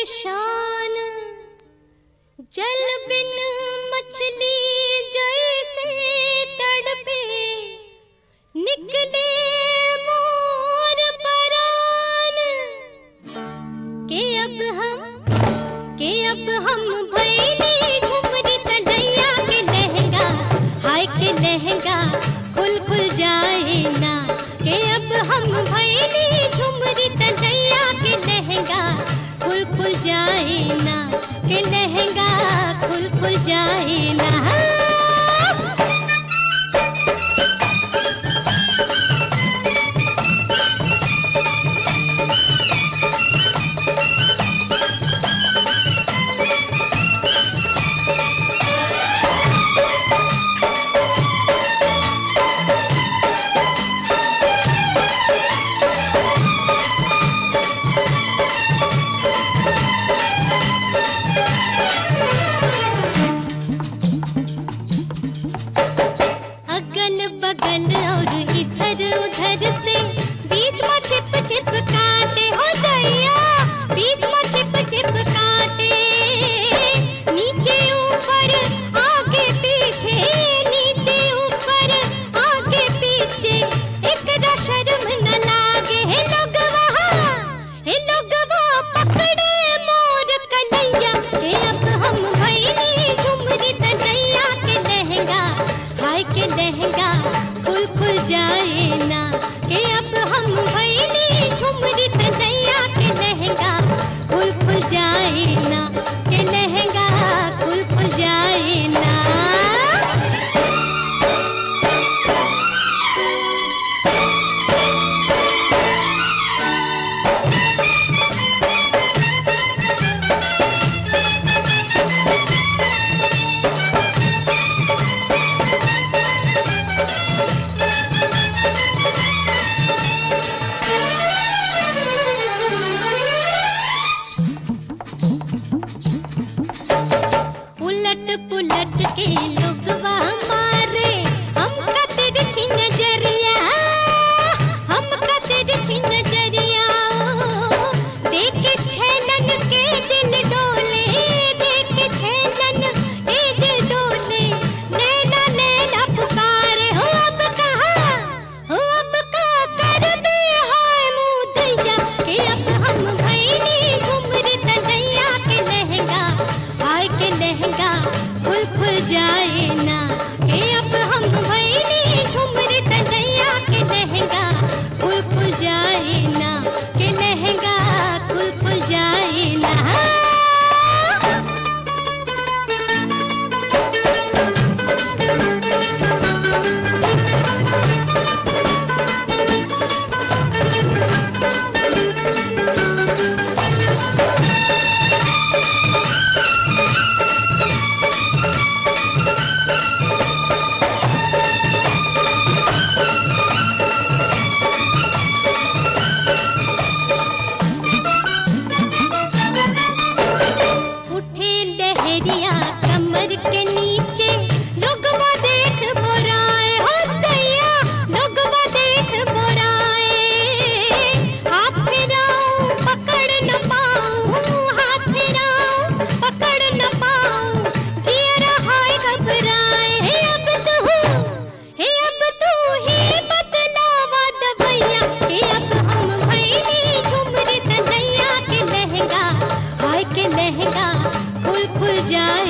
शान जल बिन मछली जैसे तड़पे निकले मोर परान के अब हम के अब हम भैली झुमरी तलैया के लहंगा हाय के लहंगा खुल खुल जाए ना के अब हम भैली झुमरी तलैया के लहंगा खुल खुल जाए ना के लहंगा खुल खुल जाए ना अगल बगल और इधर उधर से बीच में छिप छिप काटे हो दैया बीच में छिप छिप काटे नीचे ऊपर आगे पीछे नीचे ऊपर आगे पीछे एक शर्म न लागे हे लोग वहाँ हे लोग पकड़े मोर कलैया हे अब हम भैली झुमरी तलैया के लहंगा हाय के लहंगा खुल खुल जाए ना के अब हम भैली झुमरी तलैया के लहंगा खुल खुल जाए ना के लहंगा खुल खुल जाए ना उलट पुलट के लोगवा मारे हम कतिर छिन जरिया हम कतिर छिन जरिया देख छेलन के दिल डोले देख छेलन के दिल डोले नैना नैना पुकारे हो अब कहाँ हो अब का कर दे हाय मुदैया के अब हम भैली झुमरी तलैया के लहंगा हाय के लहंगा खुल खुल जाए ना के अब हम भैली झुमरी तलैया के लहंगा खुल खुल जाए ना के लहंगा खुल खुल जाए ना उठे लहरिया कमर के नीचे लोगवा देख बोराए हो दैया लोगवा देख बोराए हाथ फिराऊं पकड़ न पाऊं हाथ फिराऊं पकड़ न पाऊं जियरा हाय घबराए हे अब तू हे अब तू ही बतलावा दवैया हे अब हम भैली झुमरी तलैया के लहंगा हाय के लहंगा खुल खुल जाए